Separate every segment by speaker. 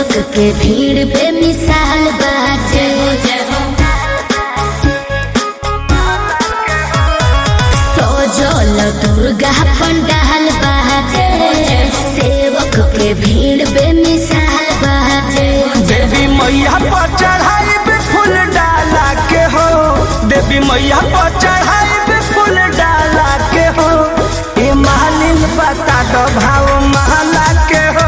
Speaker 1: सेवक के भीड़ बेमिसाल बाटे सजल दुर्गा पंडाल बाटे सेवक के भीड़ बेमिसाल बाटे
Speaker 2: देवी मैया पर चढ़ाई पे फूल डाला के हो देवी मैया पर चढ़ाई पे फूल डाला के हो ए मालिन बता दो भाव महला के हो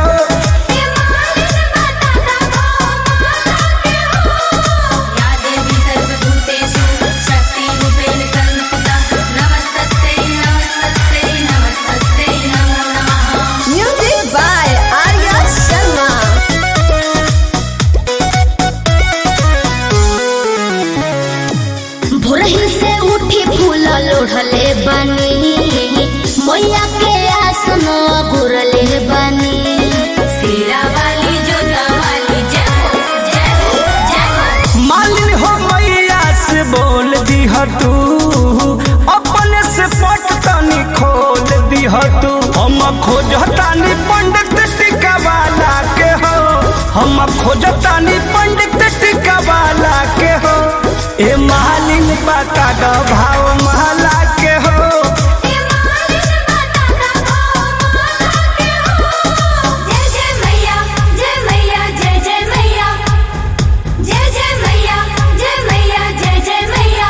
Speaker 3: या देवी सर्वभूतेषु शक्तिरूपेण संस्थिता नमस्तस्यै नमस्तस्यै नमस्तस्यै नमो नमः
Speaker 4: Music by Arya Sharma.
Speaker 1: भोरही से उठी फूल लोढ़ले बनी मैया के आसन गुरले बनी
Speaker 3: शेरा वाली जोता वाली जय हो जय हो जय हो
Speaker 2: मालिन हो मैया से बोल दीह तू अपने से पट तनी खोल दीह तू हम खोजतानी पंडित टिका वाला के हो हम खोजतानी पंडित टिका वाला के हो ए मालिन बता दो भाव महला के हो
Speaker 3: जय जय मैया जय मैया जय जय मैया जय जय मैया जय मैया जय जय मैया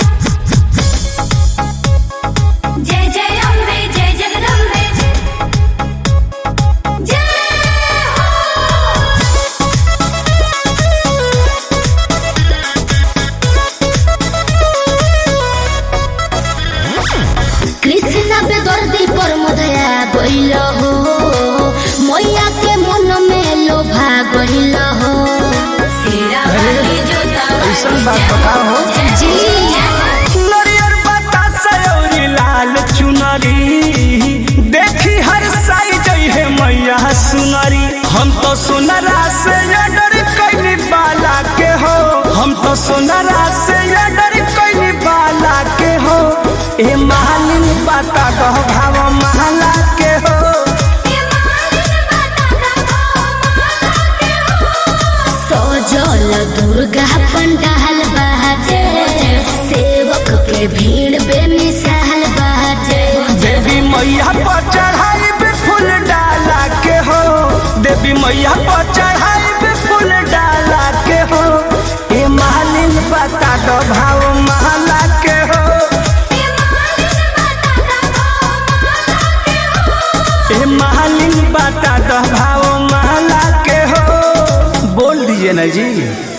Speaker 3: जय जय अम्बे जय जगदम्बे जय हो
Speaker 1: कृष्ण पे दर्दी पर मधया गइल हो मैया के मन में लोभा गइल हो
Speaker 3: शेरा वाली जोता
Speaker 2: ऐसन बात बताओ हो
Speaker 1: जी
Speaker 2: नरियर बतासा और लाल चुनरी देखी हर साई जई है मैया सुनरी हम तो सुनरा से ये डर कैली बाला के हो हम तो सुनरा से ये डर कैली बाला के हो ए मालिन बता दो भाव महला के हो
Speaker 1: सजल दुर्गा पंडाल बाटे सेवक के भीड़ बेमिसाल बाटे
Speaker 2: देवी मैया पर चढ़ाई पे फूल डाला के हो देवी मैया पर चढ़ाई पे फूल डाला के हो ए मालिन बता दो भाव महला के हो ए मालिन बता दो भाव महला के हो बोल दीजिए ना जी